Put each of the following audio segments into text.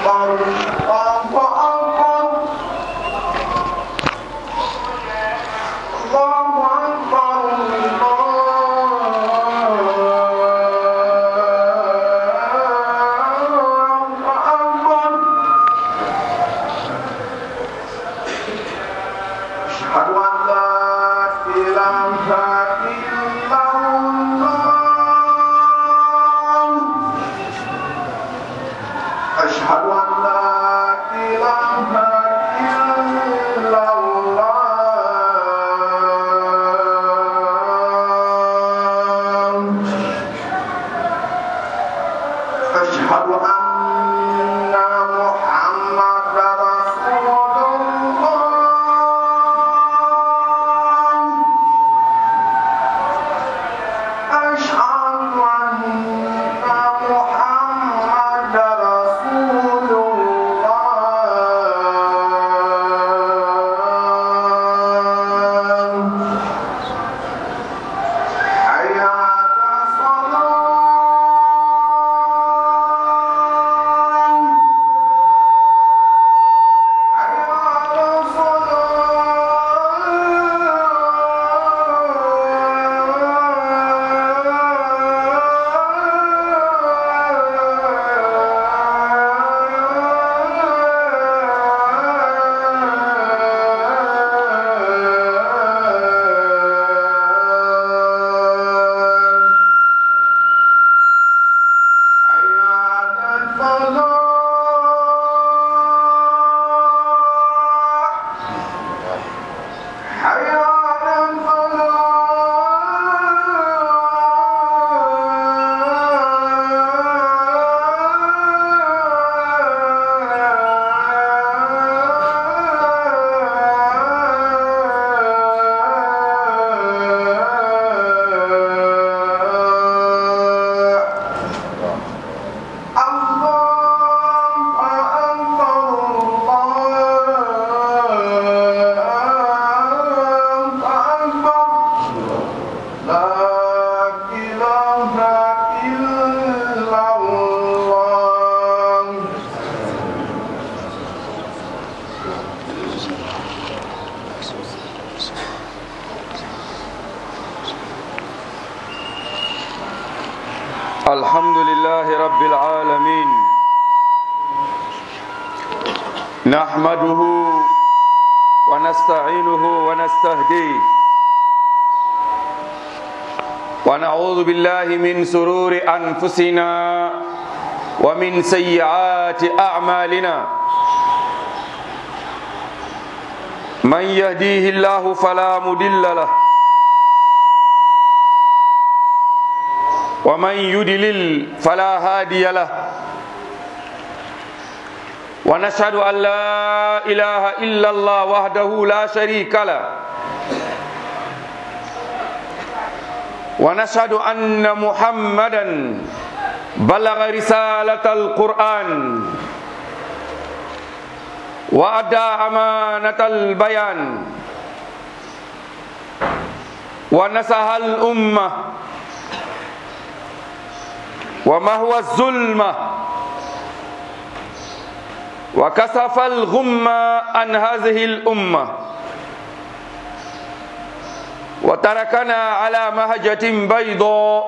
الحمد لله رب العالمين نحمده ونستعينه ونستهديه ونعوذ بالله من سرور أنفسنا ومن سيئات أعمالنا من يهديه الله فلا مضل له ومن يدلل فلا هادي له ونشهد أن لا إله إلا الله وحده لا شريك له ونشهد أن محمدا بلغ رسالة القرآن وأدى أمانة البيان ونصح الأمة وما هو الظلمة وكسف الغمة عن هذه الأمة وتركنا على مهجة بيضاء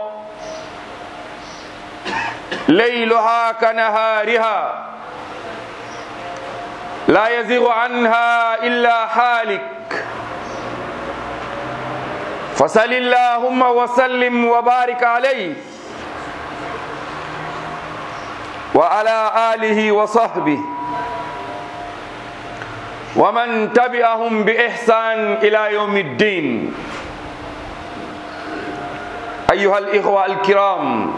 ليلها كنهارها لا يزيغ عنها إلا حالك فصل اللهم وسلم وبارك عليه وعلى آله وصحبه ومن تبعهم بإحسان إلى يوم الدين أيها الإخوة الكرام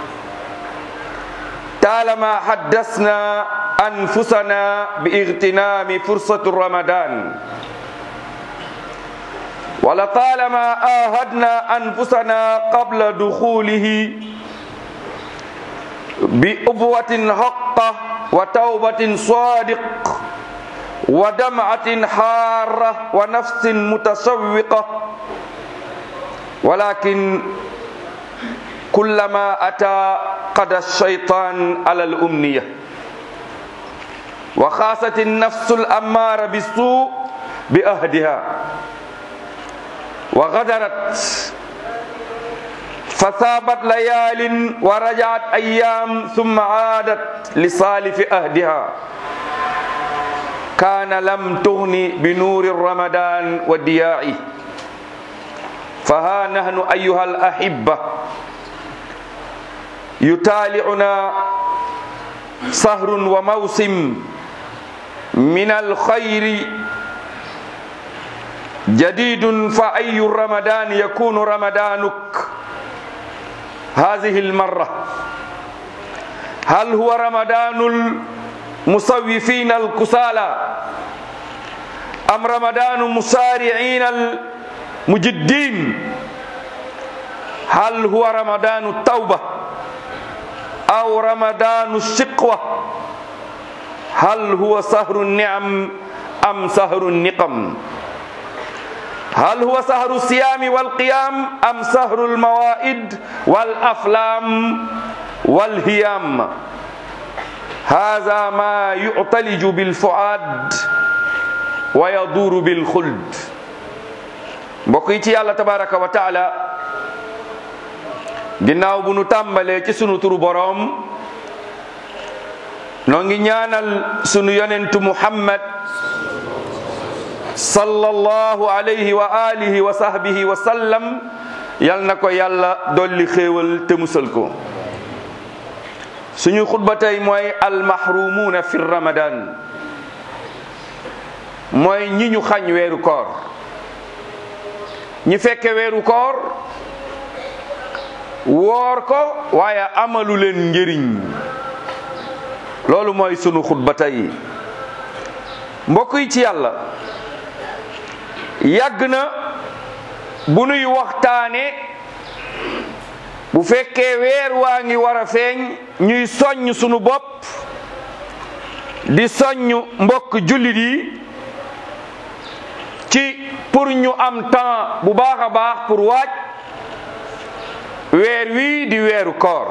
طالما حدثنا أنفسنا باغتنام فرصة رمضان ولطالما آهدنا أنفسنا قبل دخوله بأبوة حقة وتوبة صادق ودمعة حارة ونفس متشوقة ولكن كلما أتى قد الشيطان على الأمنية wa xaasati nafsu l ammaara bi suu bi ahdiha wa gadarat fa saabat layaalin wa rajaat ayaam summa aadat li saalifi ahdiha kaana lam tugni bi nuuri ramadan wa diyaa'i fa haa nahnu ayuha al ahibba yutaali'una sahrun wa mawsim min alxayri jadidun fa ayu ramadan yakunu ramadanuk هذه المرة هل هو رمضان المصوفين الكسالى أم رمضان مسارعين المجدين هل هو رمضان التوبة أو رمضان الشقوة هل هو سهر النعم أم سهر النقم هل هو سهر الصيام والقيام أم سهر الموائد والأفلام والهيام هذا ما يعتلج بالفؤاد ويدور بالخلد بقيتي الله تبارك وتعالى ginnaaw bu nu tàmbalee ci sunu turu boroom noo ngi ñaanal sunu yonentu Muhammad sallallahu alayhi wa alihi wa sahbihi wa sallam yal na ko yàlla dolli xéewal te musal ko suñu xutba tey mooy almahrumuuna fi ramadan mooy ñi ñu xañ weeru koor ñi fekke weeru koor woor ko waaye amalu leen njëriñ loolu mooy sunu xutba tey mbokk yi ci yàlla yàgg na bu nuy waxtaane bu fekkee weer waa ngi war a feeñ ñuy soññ sunu bopp di soññ mbokk jullit yi ci pour ñu am temps bu baax a baax pour waaj weer wii di weeru koor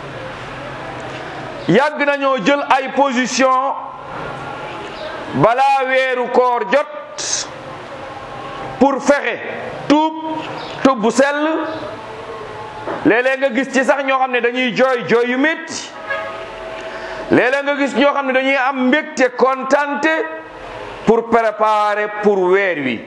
yàgg nañoo jël ay position balaa weeru koor jot pour fexe tuub tuub bu sell léeg-léeg nga gis ci sax ñoo xam ne dañuy jooy jooy yu métti léeg-léeg nga gis ñoo xam ne dañuy am mbégte kontante pour préparer pour weer wi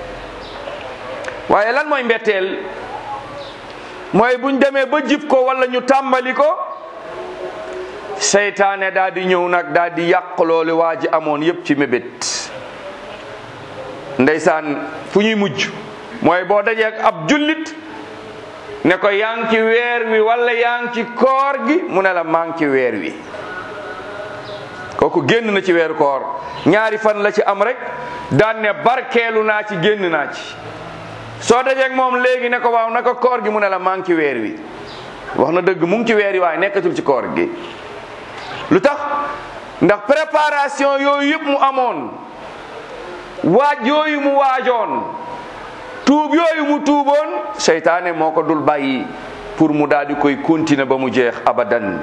waaye lan mooy mbetteel mooy buñ demee ba jib ko wala ñu tàmbali ko seytaane daal di ñëw nag daal di yàq loolu waa ji amoon yépp ci mébét ndeysaan fu ñuy mujj mooy boo dajee ak ab jullit ne ko yaa ngi ci weer wi wala yaa ngi ci koor gi mu ne la maa ngi ci weer wi kooku génn na ci weeru koor ñaari fan la ci am rek daan ne barkeelu naa ci génn naa ci soo dajee ak moom léegi ne ko waaw naka koor gi mu ne la maa ngi ci weer wi wax na dëgg mu ngi ci weer wi waaye nekkatul ci koor gi lu tax ndax préparation yooyu yëpp mu amoon waaj yooyu mu waajoon tuub yooyu mu tuuboon seytaane moo ko dul bàyyi pour mu daal di koy continuer ba mu jeex abadan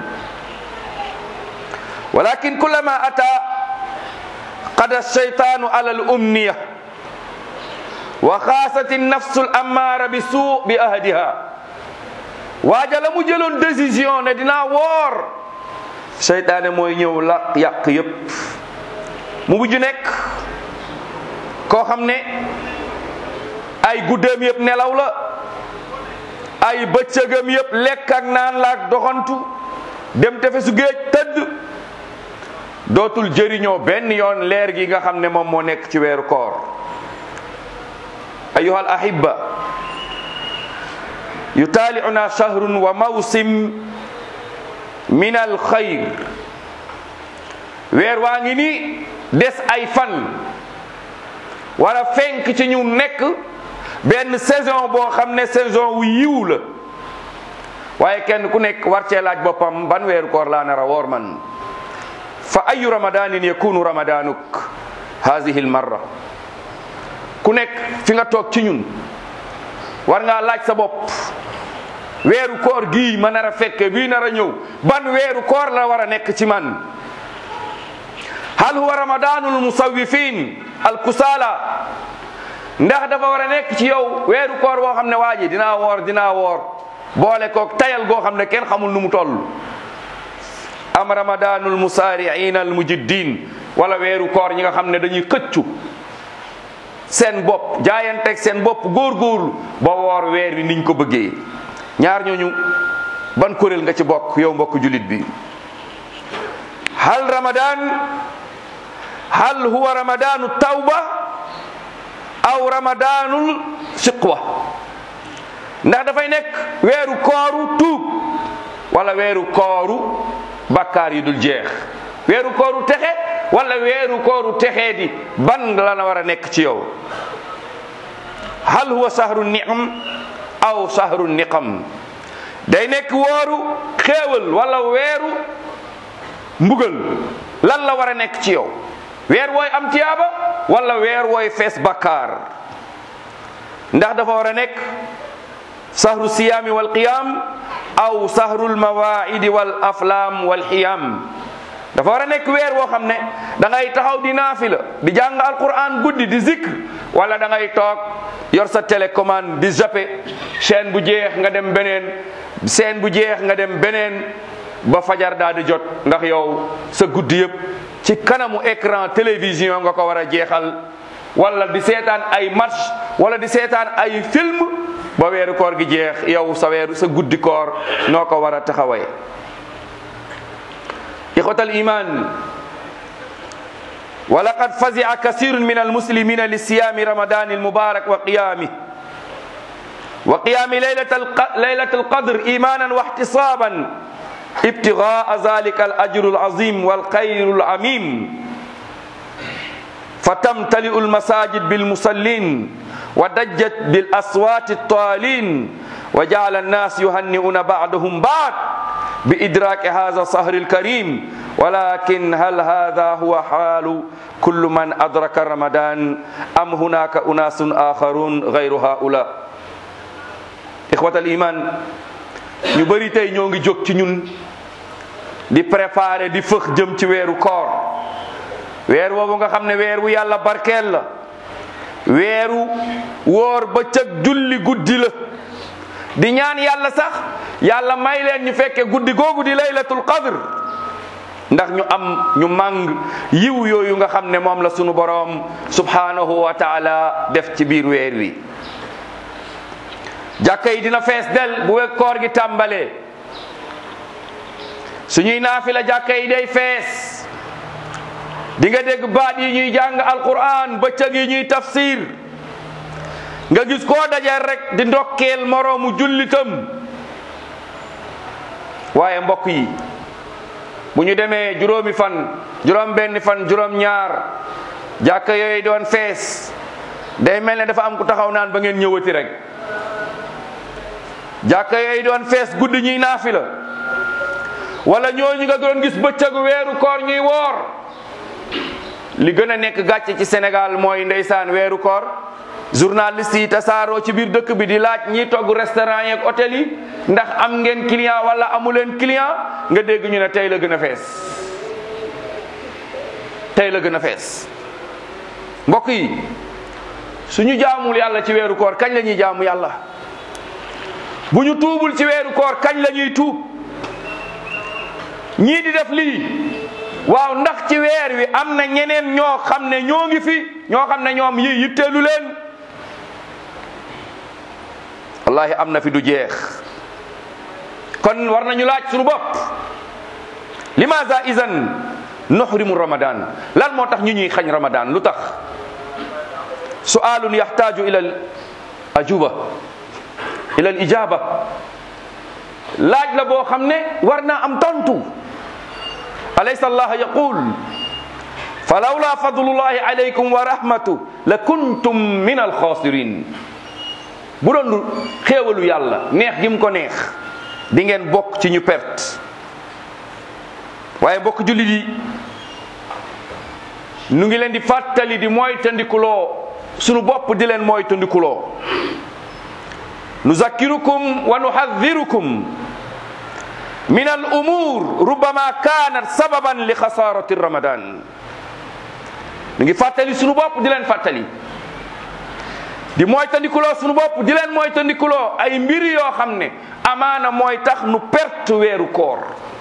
walakin kullama ata qada seytaanu ala al umniya wa xaasati nafsu l ammaara bi suu bi ahdiha waaja la mu jëloon décision ne dinaa woor seytaane mooy ñëw la yàq yépp mu mujj nekk koo xam ne ay guddeem yëpp nelaw la ay bëccëgam yëpp lekk ak naan la ak doxantu dem tefesu géej tëdd dootul jëriñoo benn yoon leer gi nga xam ne moom moo nekk ci weeru koor ayuha al ahibba yutaaliuna shahrun wa mawsim min al xayr weer waa ngi ni des ay fan war a fenk ci ñu nekk benn saison boo xam ne saison wu yiw la waaye kenn ku nekk war cee laaj boppam ban weeru koor laa nar a woor man fa ayu ramadanin yakunu ramadanuk hadihi l marra ku nekk fi nga toog ci ñun war ngaa laaj sa bopp weeru koor gii ma nar a fekke bii nar a ñëw ban weeru koor la war a nekk ci man hal huwa ramadanul musawifin al kusala ndax dafa war a nekk ci yow weeru koor boo xam ne waa ji dinaa woor dinaa woor boole koog tayal goo xam ne kenn xamul nu mu toll am ramadanul musaariin al mujiddin wala weeru koor ñi nga xam ne dañuy xëccu seen bopp jaayanteeg seen bopp góorgóorlu ba woor weer wi niñ ko bëggee ñaar ñooñu ban kuréel nga ci bokk yow mbokk julit bi hal ramadan hal huwa ramadanu tawba aw ramadanul siqwa ndax dafay nekk weeru kooru tuub wala weeru kooru bakkaar yi dul jeex weeru kooru texe wala weeru kooru texee di ban la na war a nekk ci yow hal huwa sahru ni'am aw sahru niqam day nekk wooru xéewal wala weeru mbugal lan la war a nekk ci yow weer wooy am tiyaaba wala weer wooy fees bakkaar ndax dafa war a nekk sahru siyaami wal qiyam aw sahrul mawaidi wal aflam wal xiyam dafa war a nekk weer woo xam ne da ngay taxaw di naafila di jàng alquran guddi di zikr wala da ngay toog yor sa télécommande di zappe chaîne bu jeex nga dem beneen chaîne bu jeex nga dem beneen ba fajar daal di jot ndax yow sa guddi yëpp ci kanamu écran télévision nga ko war a jeexal wala di seetaan ay match wala di seetaan ay film ba weeru koor gi jeex yow sa weeru sa guddi koor noo ko war a taxawee ixwata aliman wa laqad fazia kasirun min almuslimina li siyami ramadan almubarak wa qiyamih wa qiyami laylat alqadr imanan wa ihtisaban ibtigaa zalika alajru alazim walxayru alamim فتمتلئ المساجد بالمصلين ودجت بالأصوات الطالين وجعل الناس يهنئون بعضهم بعض بإدراك هذا الصهر الكريم ولكن هل هذا هو حال كل من أدرك رمضان أم هناك أناس آخرون غير هؤلاء إخوة الإيمان ñu bari tey ñoo ngi jóg ci ñun di préparer di fëx jëm ci weeru koor weer woowu nga xam ne weer wu yàlla barkeel la weeru woor bëccëg julli guddi la di ñaan yàlla sax yàlla may leen ñu fekke guddi googu di laylatul qadr ndax ñu am ñu màng yiw yooyu nga xam ne moom la sunu boroom subhanahu wa taala def ci biir weer wi jàkka yi dina fees del bu wek koor gi tàmbalee suñuy naafila jàkka yi day fees di nga dégg baat yi ñuy jàng alquran bëccëg yi ñuy tafsir nga gis koo dajeel rek di ndokkeel moroomu jullitam waaye mbokk yi bu ñu demee juróomi fan juróom benn fan juróom ñaar jàkka yooyu doon fees day mel ne dafa am ku taxaw naan ba ngeen ñëwati rek jàkka yooyu doon fees guddi ñuy naafila wala ñooñu nga doon gis bëccëgu weeru koor ñuy woor li gën a nekk gàcce ci Sénégal mooy ndeysaan weeru koor journaliste yi tasaaroo ci biir dëkk bi di laaj ñiy togg restaurant yeeg hôtel yi ndax am ngeen client wala amu leen client nga dégg ñu ne tey la gën a fees tey la gën a fees mbokk yi suñu jaamul yàlla ci weeru koor kañ la ñuy jaamu yàlla bu ñu tuubul ci weeru koor kañ la ñuy tuub ñii di def lii waaw ndax ci weer wi am na ñeneen ñoo xam ne ñoo ngi fi ñoo xam ne ñoom yi yitteelu leen wallahi am na fi du jeex kon war nañu laaj suñu bopp limaza idan nuhrimu ramadan lan moo tax ñu ñuy xañ ramadan lu tax su'alun yahtaju ila al ajuba ila al ijaba laaj la boo xam ne war naa am tontu alaysa allah yaqul falawla fadlullahi alaykum wa rahmatu la kuntum min alxaasirin bu doon lu xéewalu yàlla neex gi mu ko neex di ngeen bokk ci ñu perte waaye bokk jullit yi nu ngi leen di fàttali di mooy tandikuloo sunu bopp di leen mooy tandikuloo nuzakkirukum wa nuhaddirukum min al umur rubama kanat sababan li xasarati ramadan ñu ngi fàttali suñu bopp di leen fàttali di moytandikuloo suñu bopp di leen moytandikuloo ay mbir yoo xam ne amaana mooy tax nu perte weeru koor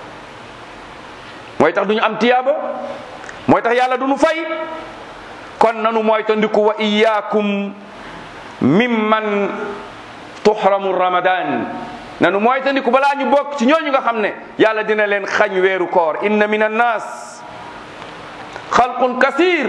mooy tax du ñu am tiyaaba mooy tax yàlla du nu fay kon nanu moytandiku wa iyaakum mimman tuhramu ramadan nanu moytandiku balaa ñu bokk ci ñooñu nga xam ne yàlla dina leen xañ weeru koor inna min annas xalqun kasir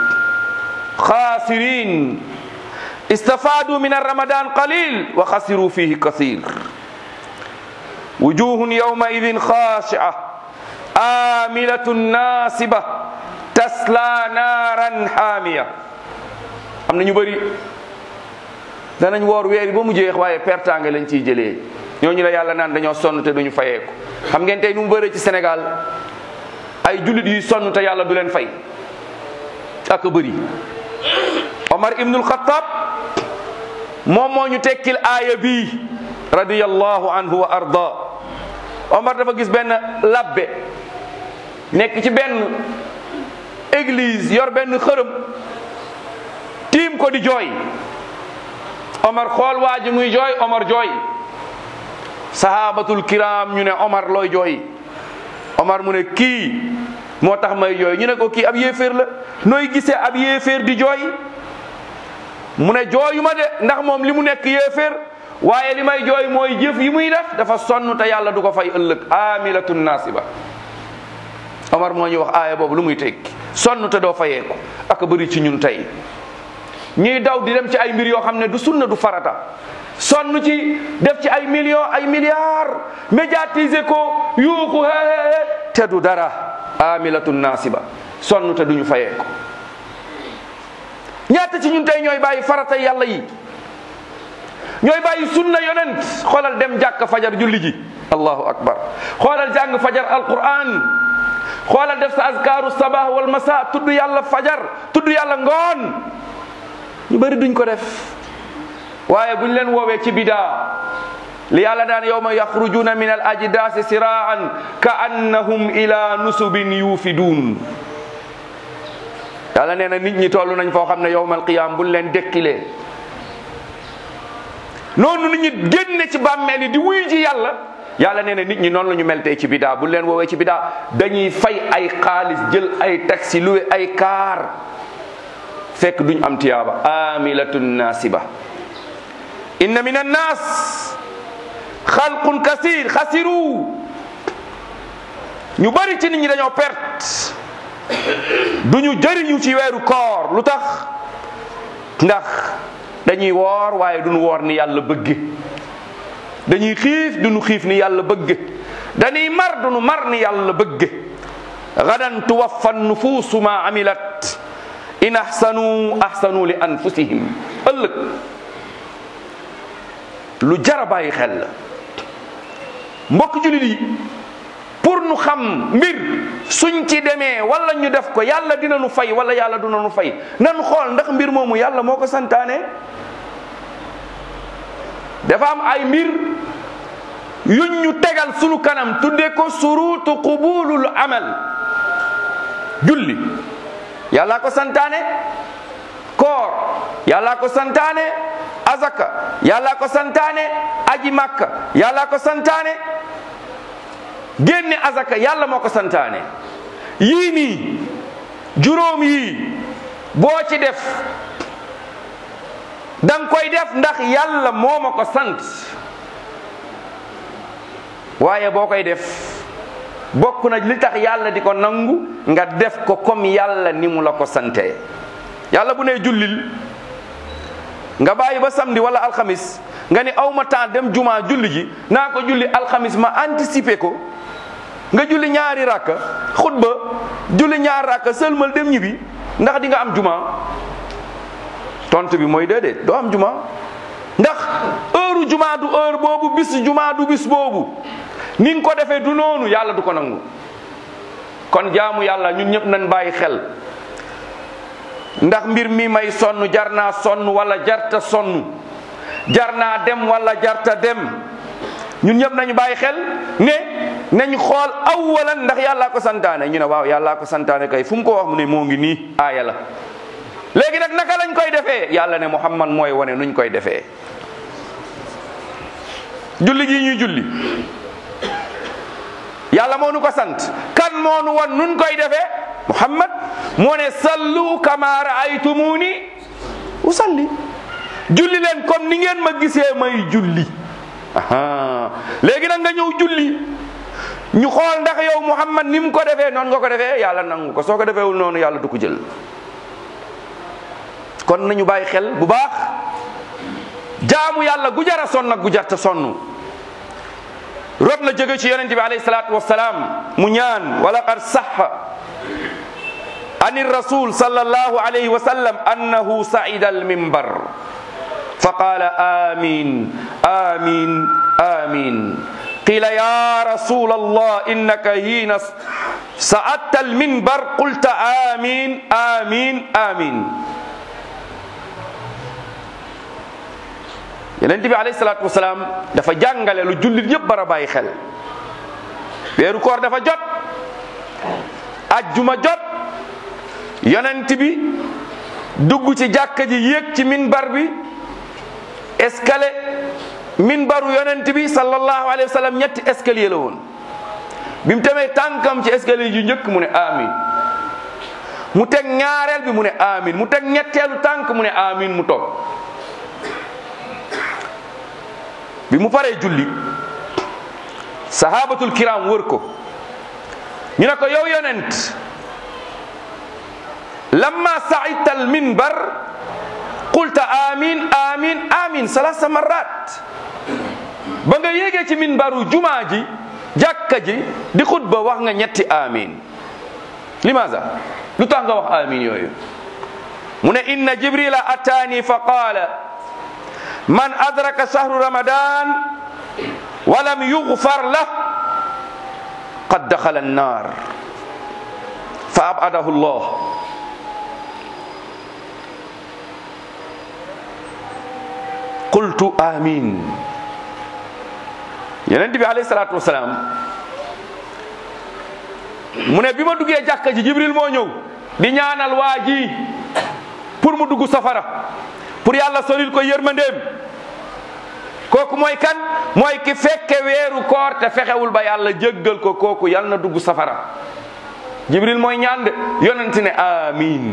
xaasirin istafadu min arramadan qalil wa xasiru fihi kasir wujuhun yawma idin xaashia amilatun nasiba tasla naaran xaamiya am na ñu bëri danañ woor weer yi ba mu jeex waaye pertaange lañ ciy jëlee ñooñu la yàlla naan dañoo sonn te duñu fayeeku xam ngeen tey nu mu bëree ci Sénégal ay jullit yuy sonn te yàlla du leen fay ak bëri Omar ibnul Xattaab moom moo ñu tekkil aaya bii radiyallahu anhu wa arda Omar dafa gis benn labbe nekk ci benn église yor benn xërëm tiim ko di jooy Omar xool waa ji muy jooy Omar jooy sahabatul kiram ñu ne Omar looy jooy Omar mu ne kii moo tax may jooy ñu ne ko kii ab yéeféer la nooy gisee ab yéeféer di jooy mu ne jooyu ma de ndax moom li mu nekk yéeféer waaye li may jooy mooy jëf yi muy def dafa sonn te yàlla du ko fay ëllëg amilatun nasiba Omar moo ñu wax aaya boobu lu muy tekki sonn te doo fayeeku ak bëri ci ñun tey ñuy daw di dem ci ay mbir yoo xam ne du sunna du farata sonn ci def ci ay millions ay milliards médiatiser ko yuuxu hee te du dara amilatun nasiba sonn te duñu fayeeku ñaata ci ñun tey ñooy bàyyi farata yàlla yi ñooy bàyyi sunna yonent xoolal dem jàkk fajar julli ji allahu akbar xoolal jàng fajar alquran xoolal def sa azkaru sabah wal masa tudd yàlla fajar tudd yàlla ngoon ñu bëri duñ ko def waaye buñ leen woowee ci bidaa li yàlla daan yawma yaxrujuna min al ajdaasi siraan ka annahum ila nusubin yuufiduun yàlla nee na nit ñi toll nañ foo xam ne yowmal qiyaam buñ leen dekkilee noonu nit ñi génne ci bàmmeel yi di wuyu ji yàlla yàlla nee na nit ñi noonu la ñu mel tey ci bidaa buñ leen woowee ci bidaa dañuy fay ay xaalis jël ay taxi luwe ay kaar fekk duñ am tiyaaba amilatun nasiba inna min annas xalqun kasir xasiru ñu bari ci nit ñi dañoo perte duñu jëriñu ci weeru koor lu tax ndax dañuy woor waaye duñu woor ni yàlla bëgge dañuy xiif duñu xiif ni yàlla bëgge dañuy mar duñu mar ni yàlla bëgge gadan tuwaffa nufuusu ma amilat in ahsanu ahsanu li anfusihim ëllëg lu jara bàyyi xel la mbokk julit yi pour nu xam mbir suñ ci demee wala ñu def ko yàlla dina nu fay wala yàlla dina nu fay nan xool ndax mbir moomu yàlla moo ko santaane dafa am ay mbir yuñ ñu tegal sunu kanam tudde ko surutu qubulul amal julli yàlla ko santaane koor yàlla ko santaane azaka yàlla ko santaane aji makka yàlla ko santaane génne azaka yàlla moo ko santaane yii nii juróom yii boo ci def danga koy def ndax yàlla moo ma ko sant waaye boo koy def bokk na li tax yàlla di ko nangu nga def ko comme yàlla ni mu la ko sante yàlla bu ne jullil nga bàyyi ba samedi wala alxamis nga ni aw ma temps dem juma julli ji naa ko julli alxamis ma anticiper ko nga julli ñaari rakka xutba julli ñaari rakka sëlmal dem ñibbi ndax di nga am juma tontu bi mooy déedéet doo am juma ndax heure juma du heure boobu bis juma du bis boobu ni nga ko defee du noonu yàlla du ko nangu kon jaamu yàlla ñun ñëpp nañ bàyyi xel ndax mbir mi may sonn jar naa sonn wala jarta sonn jar naa dem wala jarta dem ñun ñëpp nañu bàyyi xel ne nañ xool awalan ndax yàllaa ko santaane ñu ne waaw yàllaa ko santaane kay fu mu ko wax mu ne moo ngi nii aaya la léegi nag naka lañ koy defee yàlla ne muhammad mooy wane nuñ koy defee julli gi ñuy julli yàlla moo nu ko sant kan moo nu wan nun koy defee muhammad moo ne sallu kama raaytumuni usalli julli leen comme ni ngeen ma gisee may julli aha léegi nag nga ñëw julli ñu xool ndax yow muhammad ni mu ko defee noonu nga ko defee yàlla nangu ko soo ko defeewul noonu yàlla du ko jël kon nañu bàyyi xel bu baax jaamu yàlla gu jara sonn ak gu jarta sonn rot na jóge ci yonente bi alayhi salatu wassalam mu ñaan wa laqad saxa an rasul sallallahu alayhi wa sallam annahu saida almimbar fa qala amin amin amin qila ya rasul allah innaka hina sa'adta alminbar qulta amin amin amin yonent bi alayhi salaatu wasalaam dafa jàngale lu jullit yëpp bara bàyyi xel weeru koor dafa jot ajjuma jot yonent bi dugg ci jàkka ji yéeg ci minbar bi escalier minbaru yonent bi sallallahu alayhi wa sallam ñetti escalier la woon bi mu tamee tànkam ci escalier yu njëkk mu ne amin mu teg ñaareel bi mu ne amin mu teg ñetteelu tànk mu ne amin mu toog bi mu paree julli sahabatul kiram wër ko ñu ne ko yow yonent lamma saidta al minbar qulta amin amin amin salasa marat ba nga yéegee ci minbaru jumaa ji jàkka ji di xutba wax nga ñetti amin limaza lu tax nga wax amin yooyu mu ne inna jibrila atani fa qaala man adraka shahru ramadan walam yughfar lah qad dakhala an-nar fa abadahu Allah qultu amin yonent bi alayhi salatu wasalaam mu ne bi ma duggee jàkka ji jibril moo ñëw di ñaanal waa ji pour mu dugg safara pour yàlla solil ko yërmandeem kooku mooy kan mooy ki fekke weeru koor te fexewul ba yàlla jéggal ko kooku yàlla na dugg safara jibril mooy ñaan de yonent ne amin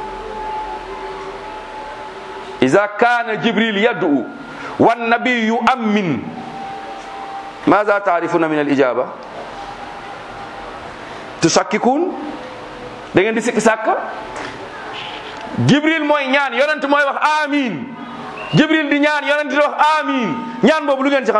iza kana jibril yad'u wan nabiyyu amin maza taarifuna min al ijaba tusakkikun da ngeen di sikki sàkka jibril mooy ñaan yonent mooy wax amin jibril di ñaan yonent di wax amin ñaan boobu lu ngeen ci xam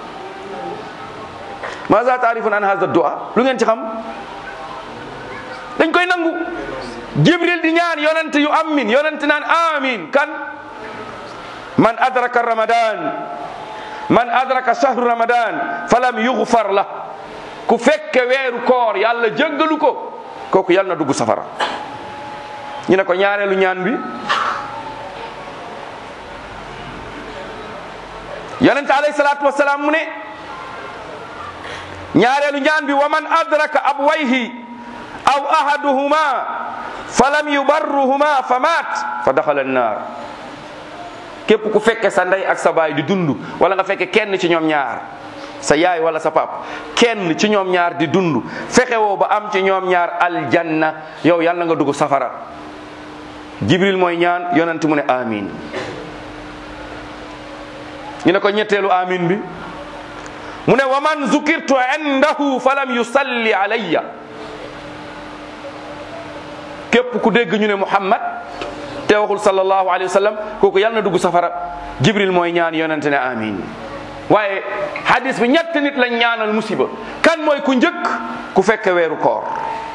maza taarifun an hadha du'a lu ngeen ci xam dañ koy nangu jibril di ñaan yonent yu amin yonent naan amin kan man adraka ramadan man adraka shahru ramadan falam yughfar la ku fekke weeru koor yàlla jéggalu ko kooku yàlla na dugg safara ñu ne ko ñaareelu ñaan bi yonente alayhi salatu wasalaam mu ne ñaareelu ñaan bi wa man adraka abwayhi aw ahaduhuma falam yubarruhuma fa maat fa daxala annar képp ku fekke sa ndey ak sa baay di dund wala nga fekke kenn ci ñoom ñaar sa yaay wala sa pap kenn ci ñoom ñaar di dund fexewoo ba am ci ñoom ñaar aljanna yow yàlla nga dugg safara jibril mooy ñaan yonent mu ne amin ñu ne ko ñetteelu amin bi mu ne wa man zukirtu indahu falam yusalli alayya képp ku dégg ñu ne muhammad te waxul sallallahu alayhi wa sallam kooku yàlla na dugg safara jibril mooy ñaan yonent ne amin waaye hadis bi ñett nit lañ ñaanal musiba kan mooy ku njëkk ku fekke weeru koor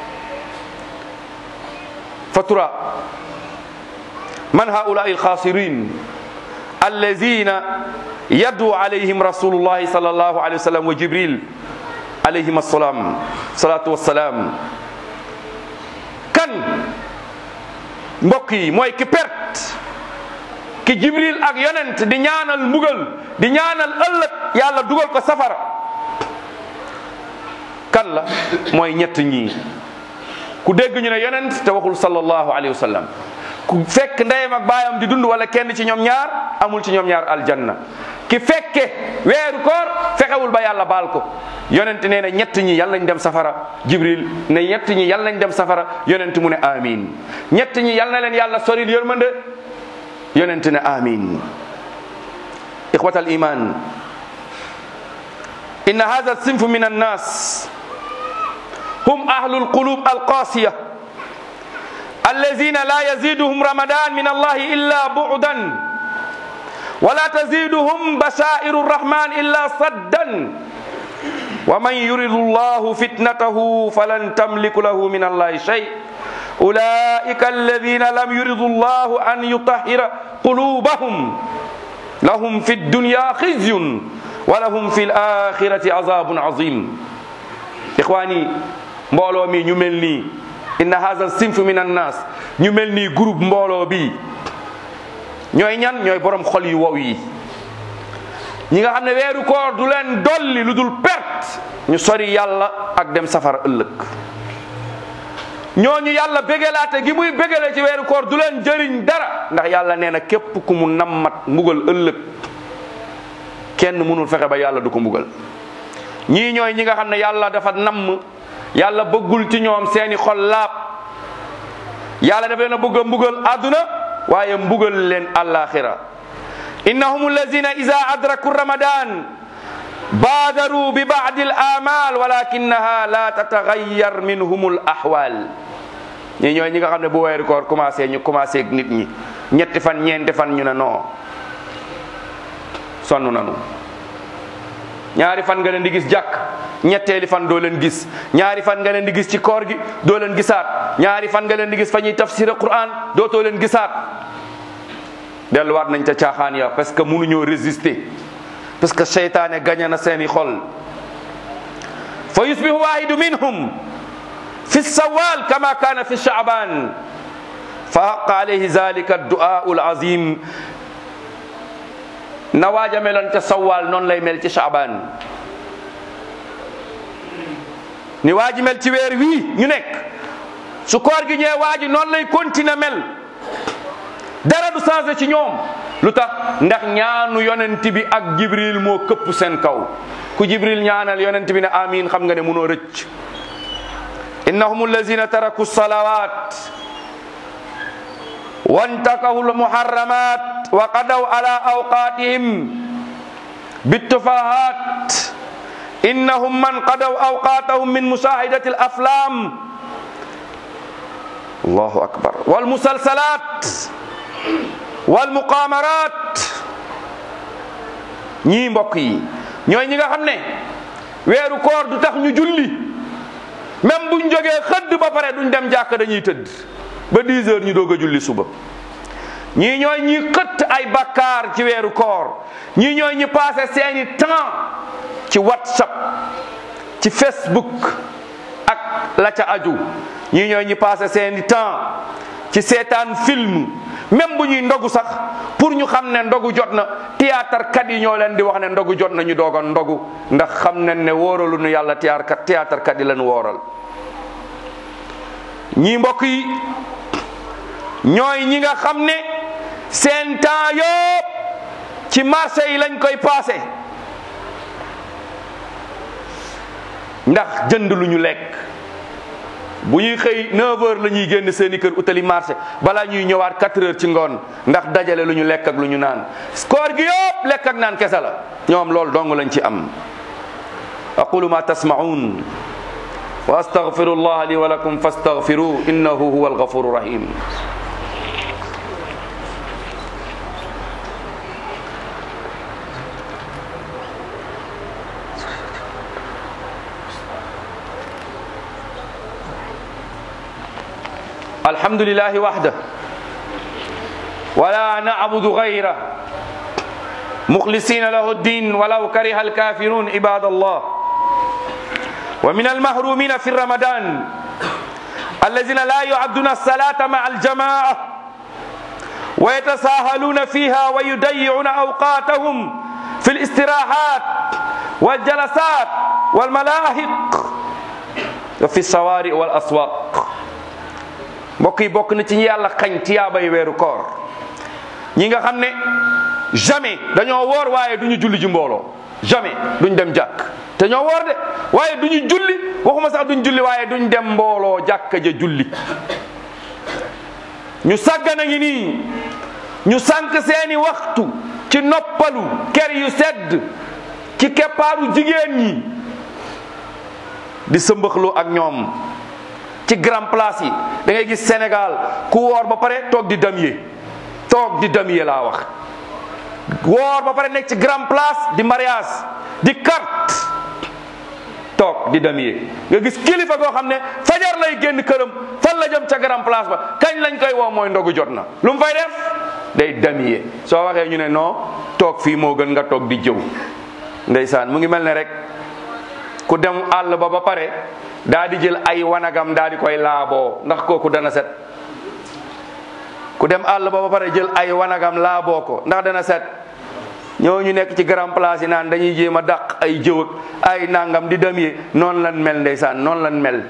fatura man haulaai alxaasirin allazina yaddu alayhim rasulullahi sallallahu alayhi wa sallam wa jibril alayhim assalam salatu wassalam kan mbokk yi mooy ki perte ki jibril ak yonent di ñaanal mbugal di ñaanal ëllëg yàlla dugal ko safara kan la mooy ñett ñii ku dégg ñu ne yonent te waxul sallallahu alayhi wa sallam ku fekk ndeyam ak baayam di dund wala kenn ci ñoom ñaar amul ci ñoom ñaar aljanna ki fekke weeru koor fexewul ba yàlla baal ko yonent nee na ñett ñi yàlla nañ dem safara jibril ne ñett ñi yàlla nañ dem safara yonent mu ne amin ñett ñi yàlla na leen yàlla soril yërmande yonent ne amin ixwat al iman inna hadha sinfu min annas hum ahlu alqulub alqasiya allazina la yaziduhum ramadan min allahi illa bu'dan ولا تزيدهم بشائر الرحمن إلا صدا ومن يرد الله فتنته فلن تملك له من الله شيء أولئك الذين لم يرد الله أن يطهر قلوبهم لهم في الدنيا خزي ولهم في الآخرة عذاب عظيم إخواني mbooloo mi ñu mel nii inna hadha sinf min annas ñu mel nii groupe mbooloo bi ñooy ñan ñooy borom xol yu wow yi ñi nga xam ne weeru koor du leen dolli lu dul perte ñu sori yàlla ak dem safara ëllëg ñooñu yàlla bégalaate gi muy bégale ci weeru koor du leen jëriñ dara ndax yàlla nee na képp ku mu nammat mbugal ëllëg kenn mënul fexe ba yàlla du ko mbugal ñii ñooy ñi nga xam ne yàlla dafa namm yàlla bëggul ci ñoom seeni xol laab yàlla dafa leen a bëgg a mbugal àdduna waaye mbugal leen àllaaxira innahum allazina ida adraku ramadan baadaru bi baadi al amal walakinaha la tatagayyar minhum al ahwal ñi ñooy ñi nga xam ne bu weeru koor commencé ñu commencé ak nit ñi ñetti fan ñeenti fan ñu ne non sonn nanu ñaari fan nga leen di gis jàkk ñetteeli fan doo leen gis ñaari fan nga leen di gis ci koor gi doo leen gisaat ñaari fan nga leen di gis fa ñuy tafsir Quran dootoo leen gisaat delluwaat nañ ca caaxaan ya parce que mënuñoo résister parce que seytaane gañe na seeni xol fa yusbihu wahidu minhum fi sawal kama kana fi shaaban fa haqa alayhi zalika addu'au alazim na waaja meloon ca sawal noonu lay mel ci shaaban ni waaji mel ci weer wii ñu nekk su koor gi ñëwee waaji noonu lay continuer mel dara du changé ci ñoom lu tax ndax ñaanu yonent bi ak jibril moo këpp seen kaw ku jibril ñaanal yonent bi ne amin xam nga ne mënoo rëcc innahum allazina taraku salawat wantakahu lmuharramat wa qadaw ala awqatihim bittufahat innahum man qadaw awqatahum min mushahadati alaflam allahu akbar walmusalsalat walmuqamarat ñii mbokk yi ñooy ñi nga xam ne weeru koor du tax ñu julli même buñ jógee xëdd ba pare duñ dem jàkk dañuy tëdd ba 10 heures ñu doog a julli suba ñii ñooy ñi xëtt ay bakkaar ci weeru koor ñii ñooy ñi passé seeni temps ci whatsapp ci facebook ak la ca aju ñii ñooy ñi passé seeni temps ci seetaan film même bu ñuy ndogu sax pour ñu xam ne ndogu jot na théâtre kat yi ñoo leen di wax ne ndogu jot na ñu doog a ndogu ndax xam nañ ne wóoralu nu yàlla théâtre kat théâtre kat yi leen wóoral ñii mbokk yi ñooy ñi nga xam ne seen temps yëpp ci marché yi lañ koy passé ndax jënd lu ñu lekk bu ñuy xëy 9 heures la ñuy génn seeni kër utali marché balaa ñuy ñëwaat 4 heures ci ngoon ndax dajale lu ñu lekk ak lu ñu naan koor gi yëpp lekk ak naan kese la ñoom loolu dong lañ ci am aqulu ma tasma'un wa astaghfiru allah li wa lakum fastaghfiruhu innahu huwa alghafuru rahim الحمد لله وحده ولا نعبد غيره مخلصين له الدين ولو كره الكافرون عباد الله ومن المحرومين في رمضان الذين لا يعدون الصلاة مع الجماعة ويتساهلون فيها ويضيعون أوقاتهم في الاستراحات والجلسات والملاهق wa fi sawaari wal aswaq mbokk yi bokk na ci ñi yàlla xañ tiyaabay weeru koor ñi nga xam ne jamais dañoo woor waaye du ñu julli ji mbooloo jamais duñ dem jàkk te ñoo woor de waaye du ñu julli waxuma sax duñ julli waaye duñ dem mbooloo jàkka ja julli ñu sàggana ngi nii ñu sànq seeni waxtu ci noppalu ker yu sedd ci keppaaru jigéen ñi di sëmbaxloo ak ñoom ci grand place yi da ngay gis Sénégal ku woor ba pare toog di damier toog di damier laa wax woor ba pare nekk ci grand place di mariage di carte toog di damier nga gis kilifa goo xam ne fajar lay génn këram fan la jëm ca grand place ba kañ lañ koy woo mooy ndogu jot na lu mu fay def day damier soo waxee ñu ne non toog fii moo gën nga toog di jëw ndeysaan mu ngi mel ne rek ku dem àll ba ba pare daa di jël ay wanagam daa di koy laaboo ndax kooku dana set ku dem àll ba ba pare jël ay wanagam laaboo ko ndax dana set ñooñu nekk ci grand place yi naan dañuy jéem a dàq ay jëw ak ay nangam di dem yi noonu lan mel ndeysaan noonu lan mel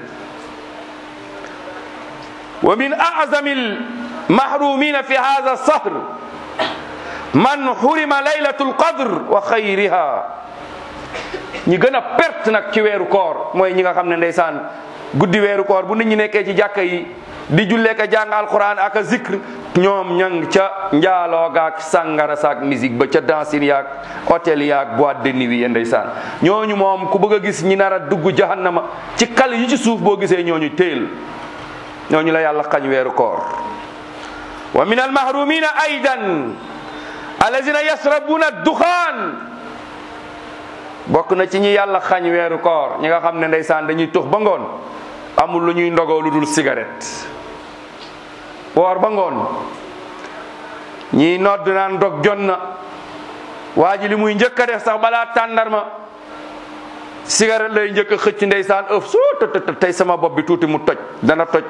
wa min a'zamil mahrumina fi hadha sahr man hurima laylatul qadr wa xayriha ñi gën a perte nag ci weeru koor mooy ñi nga xam ne ndeysaan guddi weeru koor bu nit ñi nekkee ci jàkka yi di jullee ka jàng alquran ak a zikr ñoom ñang ca njaaloo gaak sàngara saak musique ba ca dansin yaak hôtel yaak boîte de nuit ya ndeysaan ñooñu moom ku bëgg a gis ñi nar a dugg jahannama ci kal yi ci suuf boo gisee ñooñu téel ñooñu la yàlla xañ weeru koor wa min almahrumina aidan allazina yasrabuna duxaan bokk na ci ñi yàlla xañ weeru koor ñi nga xam ne ndeysaan dañuy tux ba ngoon amul lu ñuy ndogoo lu dul cigarette woor ba ngoon ñii nodd naan dog jot na waa ji li muy njëkk a def sax balaa tàndarma cigarette lay njëkk a xëcc ndeysaan ëf soo të tey sama bopp bi tuuti mu toj dana toj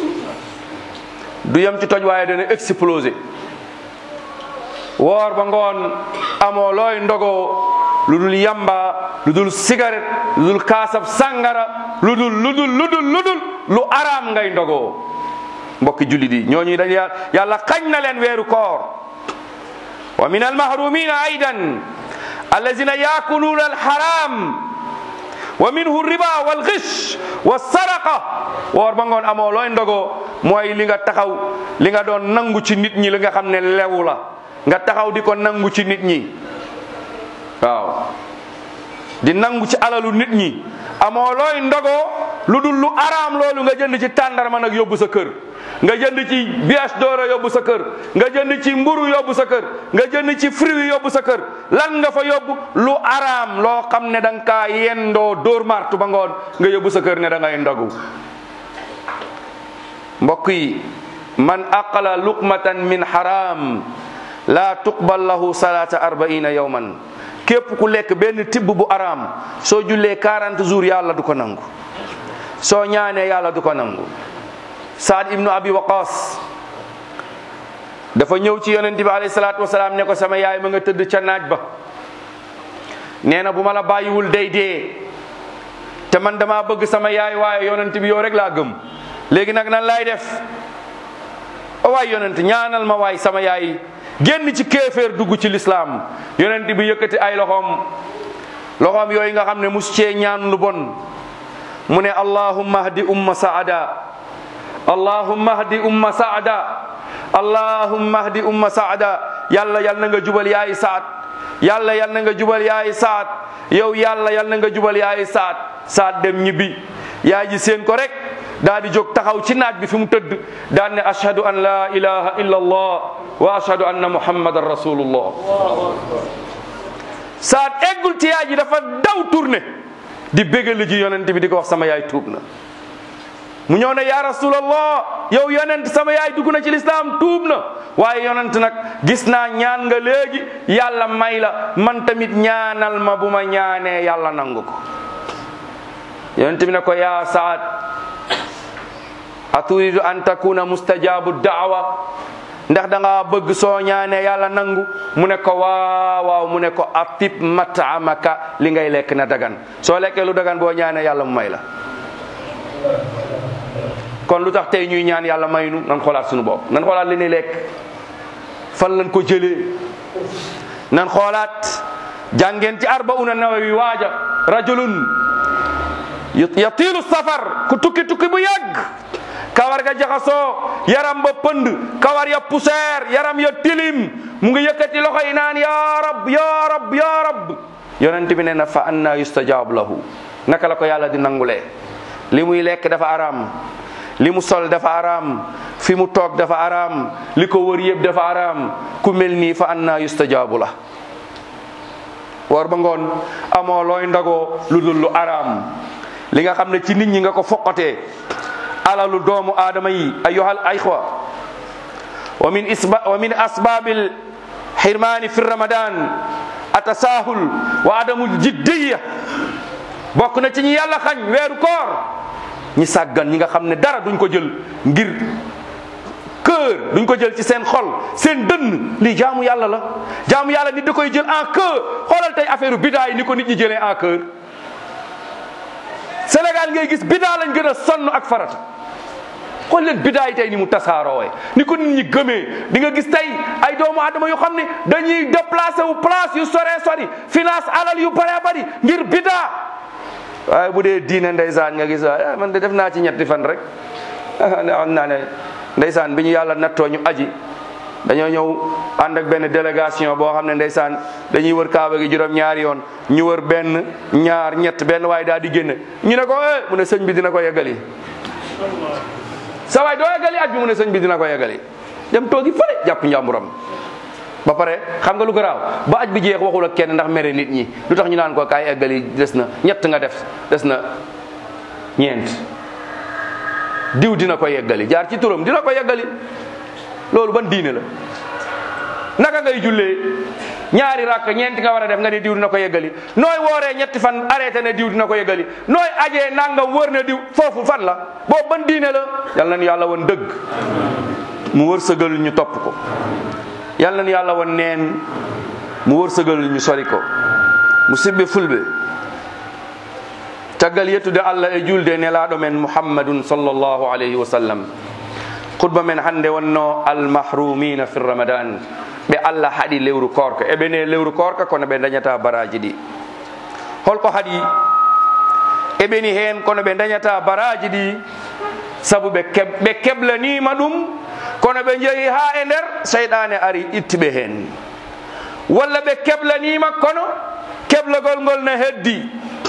du yem ci toj waaye dana exploser woor ba ngoon amoo looy ndogoo lu dul yamba lu dul cigarette lu dul kaasab sàngara lu dul lu dul lu dul lu dul lu araam ngay ndogoo mbokki jullit yi ñooñu dañ yàlla xañ na leen weeru koor wa min almahrumina aidan allazina yaakuluuna alharam wa minhu riba wal ghish wa saraqa woor ba ngoon amoo looy ndogoo mooy li nga taxaw li nga doon nangu ci nit ñi li nga xam ne lewu la nga taxaw di ko nangu ci nit ñi waaw di nangu ci alalu nit ñi amoo looy ndogoo lu dul lu araam loolu nga jënd ci tàndarma nag yóbbu sa kër nga jënd ci bias doora yóbbu sa kër nga jënd ci mburu yóbbu sa kër nga jënd ci fruit yóbbu sa kër lan nga fa yóbbu lu araam loo xam ne da nga kaa yendoo dóor martu ba ngoon nga yóbbu sa kër ne da ngay ndogu mbokk yi man aqala luqmatan min haram la tuqbal lahu salata arbaina yawman képp ku lekk benn tibb bu araam soo jullee 40 jours yàlla du ko nangu soo ñaanee yàlla du ko nangu saad ibnu abi waqas dafa ñëw ci yonent bi alayhi salaatu wasalaam ne ko sama yaay ma nga tëdd ca naaj ba nee na bu ma la bàyyiwul day dee te man dama bëgg sama yaay waaye yonent bi yow rek laa gëm léegi nag nan laay def waay yonent ñaanal ma waay sama yaay génn ci kéeféer dugg ci lislaam yonent bi yëkkati ay loxoom loxoom yooyu nga xam ne mus cee ñaan lu bon mu ne allahumma hdi umma saada allahumma hdi umma saada allahumma hdi umma saada yàlla yal na nga jubal yaay saat yàlla yal na nga jubal yaay saat yow yàlla yal na nga jubal yaay saat saat dem ñibbi yaay ji seen ko rek daa di jóg taxaw ci naaj bi fi mu tëdd daan ne ashhadu an la ilaha illa allah wa ashhadu anna muhammadan rasulullah saat eggul ci yaay ji dafa daw tourné di bégal ji yonent bi di ko wax sama yaay tuub na mu ñëw ne ya rasulallah yow yonent sama yaay dugg na ci lislaam tuub na waaye yonent nag gis naa ñaan nga léegi yàlla may la man tamit ñaanal ma bu ma ñaanee yàlla nangu ko yonent bi ne ko yaa saad aturidu an takuna mustajabu daawa ndax da nga bëgg soo ñaanee yàlla nangu mu ne ko waaw waaw mu ne ko atib matamaka li ngay lekk na dagan soo lekkee lu dagan boo ñaanee yàlla mu may la kon lu tax tey ñuy ñaan yàlla maynu nan xoolaat suñu bopp nan xoolaat li ñuy lekk fan lañ ko jëlee nan xoolaat jàngeen ci arbauna nawawi waaja rajulun yatiilu safar ku tukki tukki bu yàgg kawar ga jaxasoo yaram ba pënd kawar ya poussière yaram ya tilim mu ngi yëkkati loxo yi naan ya rab ya rab ya rab yonent bi ne na fa anna yustajaab lahu naka la ko yàlla di nangulee li muy lekk dafa araam li mu sol dafa araam fi mu toog dafa araam li ko wër yëpp dafa araam ku mel nii fa anna yustajaabu la war ba ngoon amoo looy ndagoo lu dul lu araam li nga xam ne ci nit ñi nga ko foqatee alalu doomu aadama yi ayyuhal ayxwa wa min isba wa min asbabil xirmaani fi ramadan atasahul wa adamul jiddiya bokk na ci ñi yàlla xañ weeru koor ñi sàggan ñi nga xam ne dara duñ ko jël ngir cœur duñ ko jël ci seen xol seen dënn lii jaamu yàlla la jaamu yàlla nit da koy jël en cœur xoolal tey affaire bidaa yi ni ko nit ñi jëlee en cœur Sénégal ngay gis bidaa lañ gën a sonn ak farata xool leen bidaa yi tey ni mu tasaaroowe ni ko nit ñi gëmee di nga gis tey ay doomu adama yu xam ne dañuy déplacé wu place yu sore sori finance alal yu bare bari ngir bidaa waaye bu dee diine ndeysaan nga gis waaye man de def naa ci ñetti fan rek xam naa ne ndeysaan bi ñu yàlla nattoo ñu aji dañoo ñëw ànd ak benn délégation boo xam ne ndeysaan dañuy wër kaaba gi juróom ñaari yoon ñu wër benn ñaar ñett benn waaye daal di génn ñu ne ko eh mu ne sëñ bi dina ko yeggali sa waay doo yeggali aj bi mu ne sëñ bi dina ko yeggali dem toogi fële jàpp njàmburam ba pare xam nga lu garaaw ba aj bi jeex waxul ak kenn ndax mere nit ñi lu tax ñu naan ko kaay eggali des na ñett nga def des na ñeent diw dina ko yeggali jaar ci turam dina ko yeggali loolu ban diine la naka ngay jullee ñaari rakk ñeenti nga war a def nga ne diw dina ko yeggali nooy wooree ñetti fan arrêté ne diw dina ko yeggali nooy ajee nangam wër na diw foofu fan la boobu ban diine la yal nañu yàlla woon dëgg mu wërsëgal ñu topp ko yal nañu yàlla woon neen mu wërsëgal ñu sori ko mu sibbe fulɓe caggal yettude allah e julde nelaɗo men muhammadun sallllahu alayhi wa sallam khutba men hannde wonno almahrumina fi ramadan ɓe allah haɗi lewru korka eɓe ne lewru korka kono ɓe dañata baraji ɗi holko haɗi eɓeni hen kono ɓe dañata baraji ɗi saabu ɓe keb ɓe keblanima ɗum kono ɓe jeehi ha e nder seyɗane ari ittiɓe hen walla ɓe keblanima kono keblagol ngol ne heddi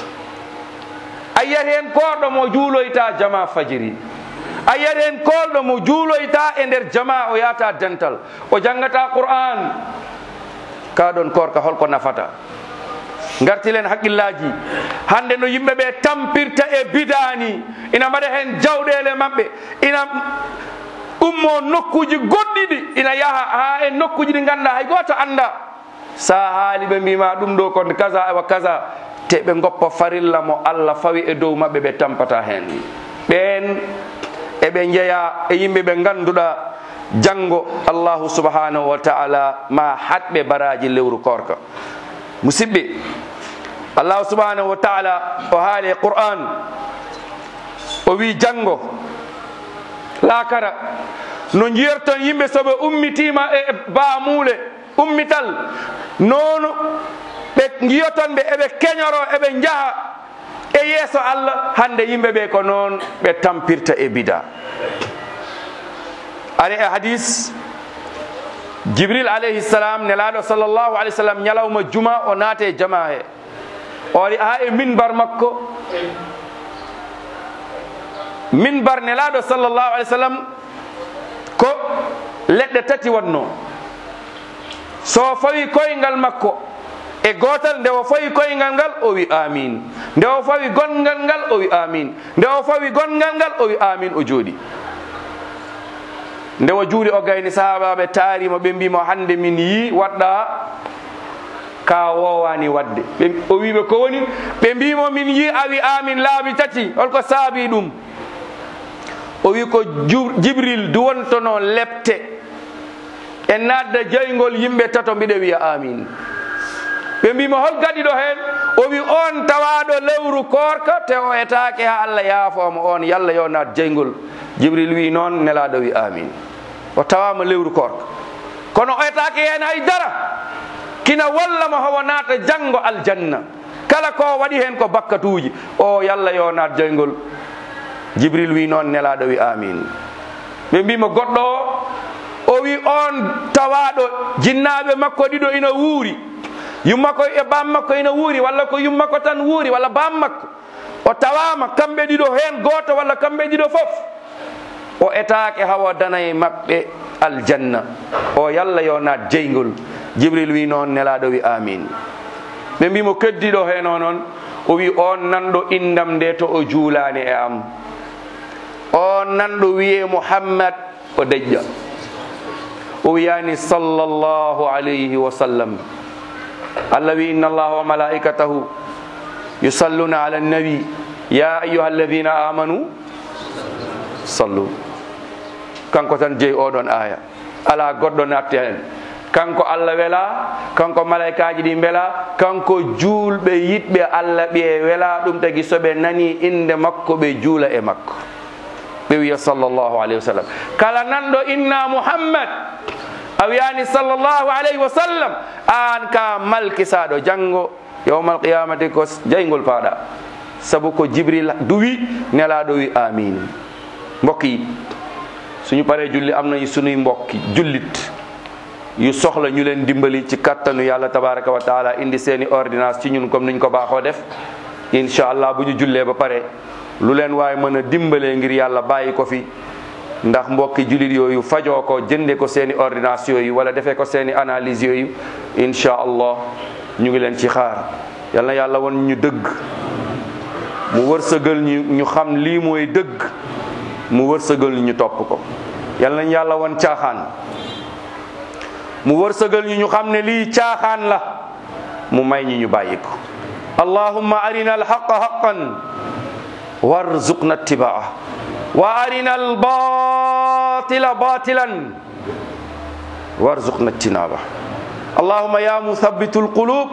a yiyat hen koɗo mo juuloyta jama fajiri a yiyat hen kolɗo mo juuloyta e nder jama o yata dental o jangata qur'an kaɗon korka holko nafata gartilen haqqillaji hande no yimɓeɓe tampirta e bidani ina mbaɗa hen jawɗele mabɓe ina ummo nokkuji goɗɗiɗi ina yaaha ha e nokkuji ɗi ganduɗa hay goto anda sa haali ɓe mbima ɗum ɗo kon kaza wa kaza te ɓe goppa farilla mo allah fawi e dow maɓɓe ɓe tampata hen ɓen eɓe jeeya e yimɓe ɓe ganduɗa janggo allahu subhanahu wa taala ma hatɓe baraji lewru korka musidɓe allahu subhanahu wa taala o haali e qur'an o wi janggo laakara no jiyerton yimɓe soɓe ummitima e baamuule ummital noonu ɓe jiyoton ɓe eɓe keñoro eɓe jaha e yeeso allah hande yimɓe ɓe ko noon ɓe tampirta e bida ari e hadis jibril alayhi salam nelaɗo sallllahu alih w sallam ñalawma juma o naate jama he o ari ha e minbar makko minbar nelaɗo sallllahu alih w sallam ko leɗɗe tati wonno so fawi koyngal makko e gotal nde o fawi koyngal ngal o wi amin nde o fawi gongal ngal o wi amin nde o fawi gongal ngal o wi amin o jooɗi nde o juuli o gayni sahabaɓe taarimo ɓe mbimo hande min yi waɗɗa ka wowani wadde o wiɓe ko woni ɓe mbimo min yi a wi amin laabi tati holko saabi ɗum o wi ko jibril duwontono lepte e nadda jeygol yimɓe tato mbiɗa wiya amin ɓe mbimo hol gaɗiɗo hen o wi on tawaɗo lewru korka te o etake ha allah yaafomo on yallah yo nat jeygol jibril wi noon nelaɗo wi amin o tawama lewru korka kono o etake hen hay dara kina wallamo howo naata janggo aljanna kala ko waɗi hen ko bakkatuji o yallah yo naat joygol jibril wi noon nelaɗo wi amin ɓe mbimo goɗɗo o o wi on tawaɗo jinnaɓe makko ɗiɗo ina wuuri yummakko e bam makko ina wuuri walla ko yummakko tan wuuri walla bam makko o tawama kamɓe ɗiɗo hen goto walla kamɓe ɗiɗo foof o etake hawa danaye maɓɓe aljanna o yallah yo naat jeygol jibril wi noon nelaɗo wi amin ɓe mbimo keddiɗo hen o noon o wi on nanɗo indam nde to o juulani e am on nanɗo wiye muhammad o deƴƴa o wiyani sallllahu alayhi wa sallam allah wi inna allaha wa malaikatahu yusalluna ala annabi ya ayuha alladina amanu sallu kanko tan jeeyi oɗon aya ala goɗɗo natte hen kanko allah wela kanko malaikaji ɗi beela kanko juulɓe yiɗɓe allah ɓiye wela ɗum tagi soɓe nani inde makko ɓe juula e makko ɓe wiya sallllahu alayhi wa sallam kala nanɗo inna muhammad a wiyani sallllahu alayhi wa sallam an ka malkisaɗo janggo yawmal qiyamati ko jeygol paɗa saabu ko jibril duwi nelaɗo wi amin mbokk yi suñu paree julli am nañu sunuy mbokki jullit yu soxla ñu leen dimbali ci kattanu yàlla tabaraka wa taala indi seeni ordonnance ci ñun comme niñ ko baaxoo def incha allah bu ñu jullee ba pare lu leen waaye mën a dimbalee ngir yàlla bàyyi ko fi ndax mbokki jullit yooyu fajoo ko jënde ko seeni ordonnance yooyu wala defee ko seeni analyse yooyu incha allah ñu ngi leen ci xaar yal na yàlla won ñu dëgg mu wërsëgal ñu ñu xam lii mooy dëgg mu wërsëgal ñu topp ko yal nañ yàlla won caaxaan mu wërsëgal ñu ñu xam ne lii caaxaan la mu may ñi ñu bàyyi ko allahumma arina alhaqa haqan warzuqna ittibaa wa arina albatila batilan warzuqna ijtinaba allahumma ya muthabbitu alqulub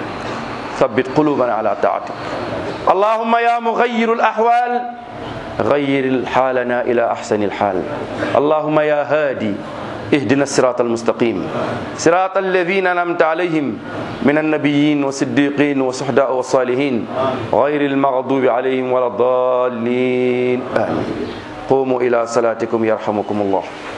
ثبت قلوبنا على طاعتك اللهم يا مغير الأحوال غير حالنا إلى أحسن الحال اللهم يا هادي اهدنا الصراط المستقيم صراط الذين أنعمت عليهم من النبيين والصديقين والشهداء والصالحين غير المغضوب عليهم ولا الضالين آمين قوموا إلى صلاتكم يرحمكم الله